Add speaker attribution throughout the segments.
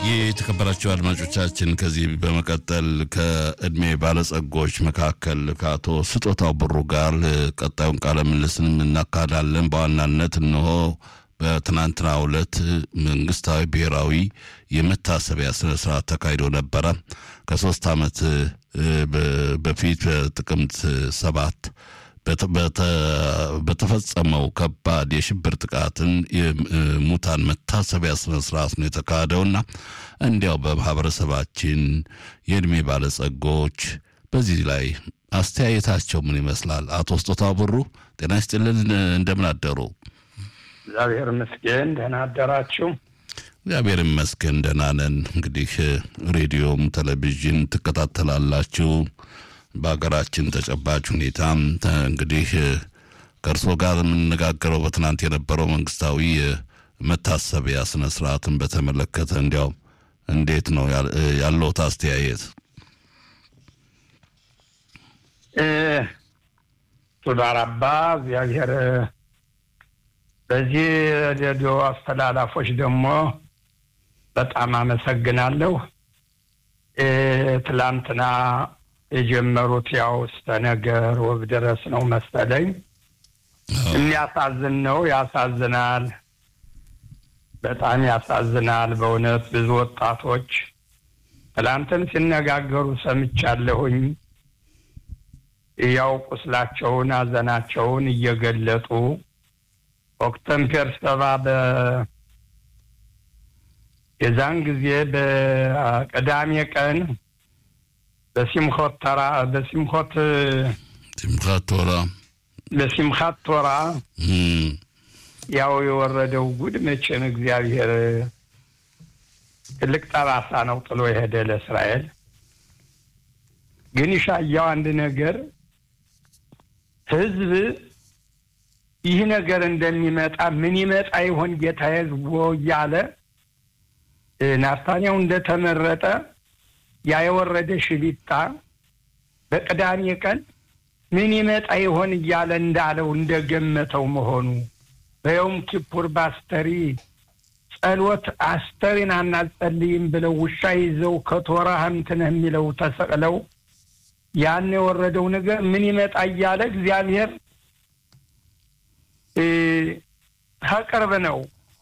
Speaker 1: የተከበራቸው አድማጮቻችን ከዚህ በመቀጠል ከእድሜ ባለጸጎች መካከል ከአቶ ስጦታው ብሩ ጋር ቀጣዩን ቃለ ምልልስን እናካሄዳለን። በዋናነት እነሆ በትናንትናው ዕለት መንግስታዊ ብሔራዊ የመታሰቢያ ስነ ስርዓት ተካሂዶ ነበረ። ከሶስት ዓመት በፊት በጥቅምት ሰባት በተፈጸመው ከባድ የሽብር ጥቃትን የሙታን መታሰቢያ ስነ ስርዓት ነው የተካሄደውና እንዲያው በማህበረሰባችን የእድሜ ባለጸጎች በዚህ ላይ አስተያየታቸው ምን ይመስላል? አቶ ስጦታው ብሩ ጤና ይስጥልን፣ እንደምን አደሩ?
Speaker 2: እግዚአብሔር ይመስገን ደህና አደራችሁ።
Speaker 1: እግዚአብሔር ይመስገን ደህና ነን። እንግዲህ ሬዲዮም ቴሌቪዥን ትከታተላላችሁ በሀገራችን ተጨባጭ ሁኔታ እንግዲህ ከእርሶ ጋር የምንነጋገረው በትናንት የነበረው መንግስታዊ መታሰቢያ ስነ ስርዓትን በተመለከተ እንዲያው እንዴት ነው ያለውት አስተያየት?
Speaker 2: ቱዳራባ እግዚአብሔር በዚህ ሬዲዮ አስተላላፎች ደግሞ በጣም አመሰግናለሁ። ትላንትና የጀመሩት ያው እስከ ነገር ወብ ድረስ ነው መሰለኝ። የሚያሳዝን ነው፣ ያሳዝናል፣ በጣም ያሳዝናል። በእውነት ብዙ ወጣቶች ትላንትን ሲነጋገሩ ሰምቻለሁኝ። ያው ቁስላቸውን፣ ሐዘናቸውን እየገለጡ ኦክተምፔር ሰባ በ የዛን ጊዜ በቅዳሜ ቀን በሲምኮት ተራ በሲምኮት
Speaker 1: ሲምካት ቶራ
Speaker 2: በሲምካት ቶራ ያው የወረደው ጉድ መቼም እግዚአብሔር ትልቅ ጠባሳ ነው ጥሎ የሄደ ለእስራኤል። ግን ይሻያው አንድ ነገር ህዝብ ይህ ነገር እንደሚመጣ ምን ይመጣ ይሆን ጌታ ህዝቦ እያለ ናታንያው እንደተመረጠ ያ የወረደ ሽቢታ በቅዳሜ ቀን ምን ይመጣ ይሆን እያለ እንዳለው እንደገመተው መሆኑ በየውም ኪፑር በአስተሪ ጸሎት አስተሪን አናጸልይም ብለው ውሻ ይዘው ከቶራ እንትን የሚለው ተሰቅለው ያን የወረደው ነገር ምን ይመጣ እያለ እግዚአብሔር ከቅርብ ነው።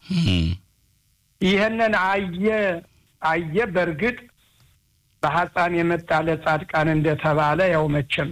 Speaker 2: ይህንን አየ አየ በእርግጥ በሐፃን የመጣ ለጻድቃን እንደተባለ ያው መቼም